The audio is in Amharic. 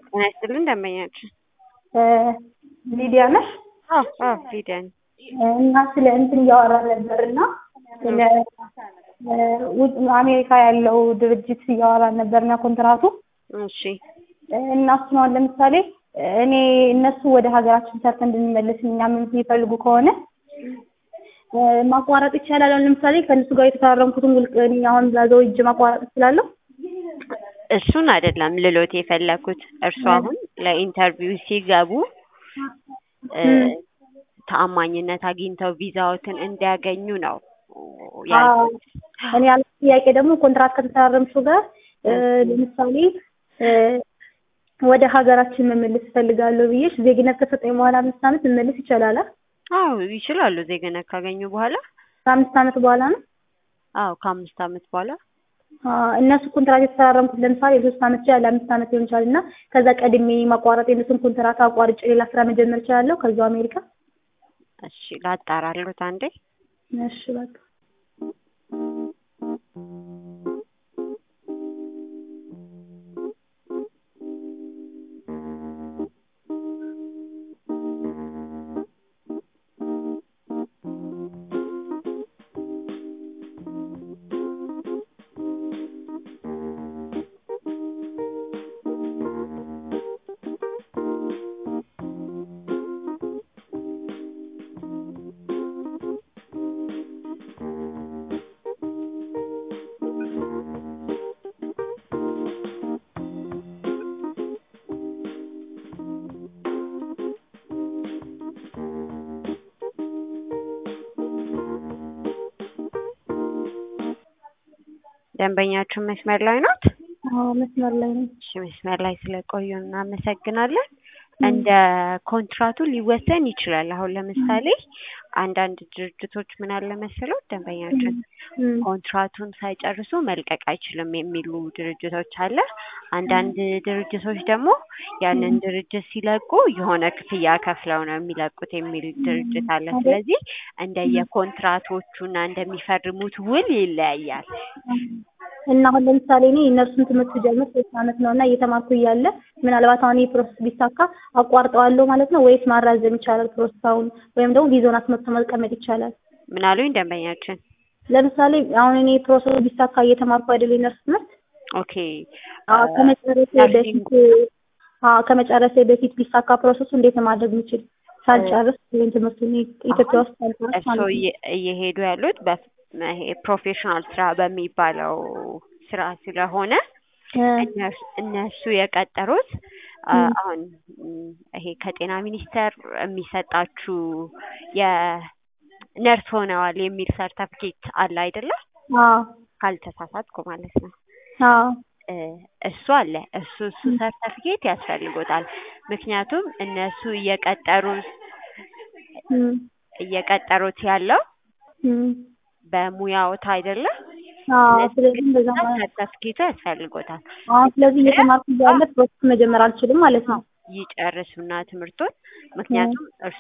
ጤና ይስጥልኝ ደንበኛችን። ሊዲያ ነሽ? አዎ አዎ ሊዲያ ነኝ። እና ስለ እንትን እያወራን ነበር እና ስለ ውጭ አሜሪካ ያለው ድርጅት እያወራን ነበር እና ኮንትራቱ እሺ እና እሱን አሁን ለምሳሌ እኔ እነሱ ወደ ሀገራችን ሰርተን እንድንመለስ እኛ ምን የሚፈልጉ ከሆነ ማቋረጥ ይቻላል። አሁን ለምሳሌ ከእነሱ ጋር የተፈራረምኩትን ውል እኔ አሁን ዛዘው እጅ ማቋረጥ እችላለሁ? እሱን አይደለም ልሎት የፈለኩት እርሱ አሁን ለኢንተርቪው ሲገቡ ተአማኝነት አግኝተው ቪዛዎትን እንዲያገኙ ነው ያልኩት። እኔ ያለ ጥያቄ ደግሞ ኮንትራት ከተፈራረምሽው ጋር ለምሳሌ ወደ ሀገራችን መመለስ እፈልጋለሁ ብዬሽ ዜግነት ከሰጠኝ በኋላ አምስት ዓመት መመለስ ይቻላል? አዎ ይችላሉ። ዜግነት ካገኙ በኋላ ከአምስት ዓመት በኋላ ነው? አዎ ከአምስት ዓመት በኋላ እነሱ ኮንትራት የተፈራረምኩት ለምሳሌ የሶስት ዓመት ይችላል አምስት ዓመት ሊሆን ይችላል እና ከዛ ቀድሜ ማቋረጥ የእነሱን ኮንትራት አቋርጬ ሌላ ስራ መጀመር እችላለሁ ከዛው አሜሪካ? እሺ ላጣራልዎት አንዴ። እሺ በቃ ደንበኛችን መስመር ላይ ናት? አዎ መስመር ላይ ነኝ። እሺ መስመር ላይ ስለቆዩ እናመሰግናለን። እንደ ኮንትራቱ ሊወሰን ይችላል። አሁን ለምሳሌ አንዳንድ ድርጅቶች ምን አለ መሰለው ደንበኛችን ኮንትራቱን ሳይጨርሱ መልቀቅ አይችልም የሚሉ ድርጅቶች አለ። አንዳንድ ድርጅቶች ደግሞ ያንን ድርጅት ሲለቁ የሆነ ክፍያ ከፍለው ነው የሚለቁት የሚል ድርጅት አለ። ስለዚህ እንደየኮንትራቶቹና እንደሚፈርሙት ውል ይለያያል። እና አሁን ለምሳሌ እኔ እነርሱን ትምህርት ስጀምር ሶስት ዓመት ነው እና እየተማርኩ እያለ ምናልባት አሁን ይህ ፕሮሰስ ቢሳካ አቋርጠዋለሁ ማለት ነው ወይስ ማራዘም ይቻላል ፕሮሰሳውን ወይም ደግሞ ቪዛውን አስመጥቶ መቀመጥ ይቻላል? ምን አሉኝ ደንበኛችን? ለምሳሌ አሁን እኔ ፕሮሰሱ ቢሳካ እየተማርኩ አይደል የነርስ ትምህርት ኦኬ ከመጨረሴ በፊት ከመጨረሴ በፊት ቢሳካ ፕሮሰሱ እንዴት ነው ማድረግ የምችል ሳልጨርስ ወይም ትምህርቱን ኢትዮጵያ ውስጥ ሳልጨርስ እርስዎ ማለት ነው? እየሄዱ ያሉት ይሄ ፕሮፌሽናል ስራ በሚባለው ስራ ስለሆነ እነሱ የቀጠሩት አሁን ይሄ ከጤና ሚኒስቴር የሚሰጣችሁ የነርስ ሆነዋል የሚል ሰርተፍኬት አለ አይደለ? አዎ ካልተሳሳትኩ ማለት ነው። አዎ እሱ አለ። እሱ እሱ ሰርተፍኬት ያስፈልጎታል። ምክንያቱም እነሱ እየቀጠሩ እየቀጠሩት ያለው በሙያዎት አይደለ? አዎ ስለዚህ እንደዛ ማለት ሰርተፍኬቱ ያስፈልጎታል። አሁን ስለዚህ እየተማርኩ እያለ ፕሮሰስ መጀመር አልችልም ማለት ነው። ይጨርሱና ትምህርቱን ምክንያቱም እርሱ